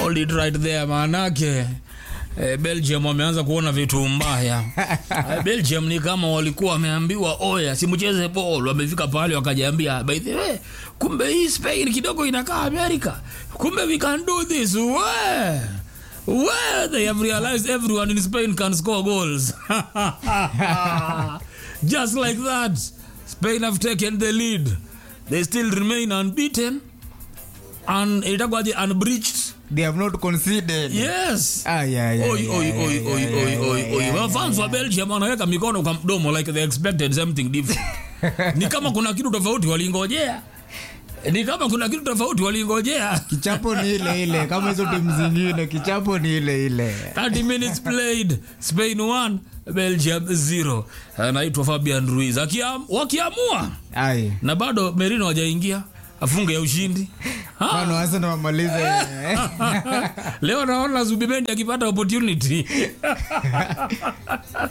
hold it right there maanake eh, belgium wameanza kuona vitu mbaya eh, belgium ni kama walikuwa wameambiwa oya simucheze ball wamefika pale wakajiambia by the way kumbe hii spain kidogo inakaa america kumbe we can do this we Well, they have realized everyone in Spain can score goals. Just like that, Spain have taken the lead. They still remain unbeaten and itakwaje unbreached. they have not conceded Yes. Ay, ay, ay, Oi, oi, ay, oi, ay, oi, ay, oi, ay, oi, ay, oi. ay, Wafans wa Belgium wanaweka mikono kwa mdomo like they expected something different. Ni kama kuna kitu tofauti walingojea. Ni kama kuna kitu tofauti walingojea. kichapo ni ile ile kama hizo timu zingine kichapo ni ile ile 30 minutes played Spain 1 Belgium 0 anaitwa Fabian Ruiz Akiam, wakiamua ai na bado Merino hajaingia afunge ya ushindi Ha? mfano hasa na wamalize leo naona Zubimendi akipata opportunity